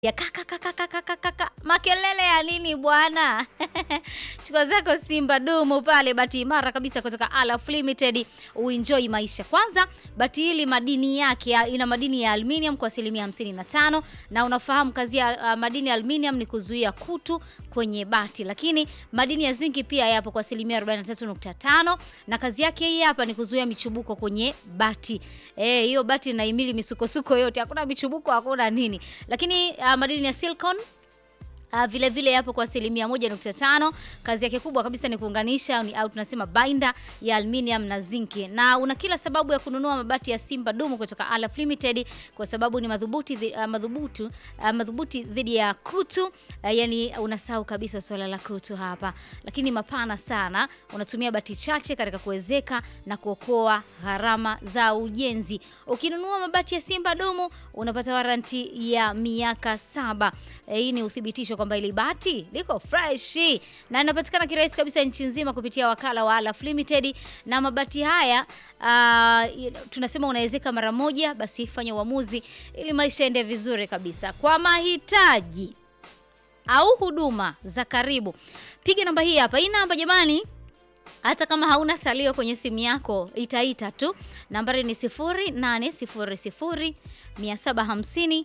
ya kaka kaka kaka kaka kaka makelele ya nini bwana? Chukua zako Simba dumu pale, bati imara kabisa kutoka Alaf Limited, uenjoy maisha. Kwanza bati hili madini yake ya- ina madini ya aluminium kwa asilimia 55, na unafahamu kazi ya uh, madini ya aluminium ni kuzuia kutu kwenye bati, lakini madini ya zinki pia yapo kwa asilimia 43.5, na kazi yake hii hapa ni kuzuia michubuko kwenye bati. Eh, hiyo bati inahimili misukosuko yote, hakuna michubuko, hakuna nini. Lakini uh, madini ya silicon Uh, vile vile yapo kwa asilimia moja nukta tano. Kazi yake kubwa kabisa ni kuunganisha ni, au tunasema binder ya aluminium na zinki, na una kila sababu ya kununua mabati ya Simba dumu kutoka Alaf Limited kwa sababu ni madhubuti dhi- uh, madhubuti uh, madhubuti dhidi ya kutu uh, yani unasahau kabisa swala la kutu hapa, lakini mapana sana. Unatumia bati chache katika kuwezeka na kuokoa gharama za ujenzi. Ukinunua mabati ya Simba dumu unapata waranti ya miaka saba. Eh, hii ni uthibitisho kwamba ili bati liko fresh na linapatikana kirahisi kabisa nchi nzima kupitia wakala wa Alaf Limited. Na mabati haya ah, y- tunasema unawezeka mara moja, basi fanya uamuzi ili maisha ende vizuri kabisa. Kwa mahitaji au huduma za karibu, piga namba hii hapa. Hii namba jamani, hata kama hauna salio kwenye simu yako itaita tu. Nambari ni 0800 750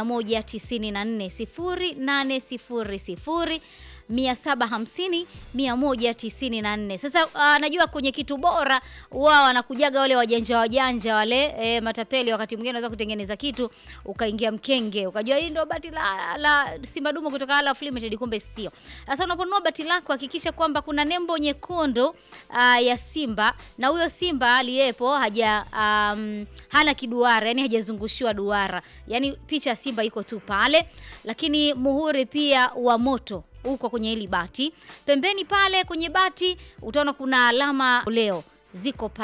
194 0800 750 194. Sasa uh, najua kwenye kitu bora wao wanakujaga wale wajanja wajanja wale e, matapeli. Wakati mwingine unaweza kutengeneza kitu ukaingia mkenge ukajua hii ndio bati la, la Simba dumu kutoka Alaf Limited, kumbe sio. Sasa unaponunua bati lako hakikisha kwamba kuna nembo nyekundu uh, ya Simba na huyo Simba aliyepo haja um, hana kiduara, yani hajazungushiwa duara, yani picha ya Simba iko tu pale, lakini muhuri pia wa moto uko kwenye hili bati. Pembeni pale kwenye bati utaona kuna alama leo ziko pale.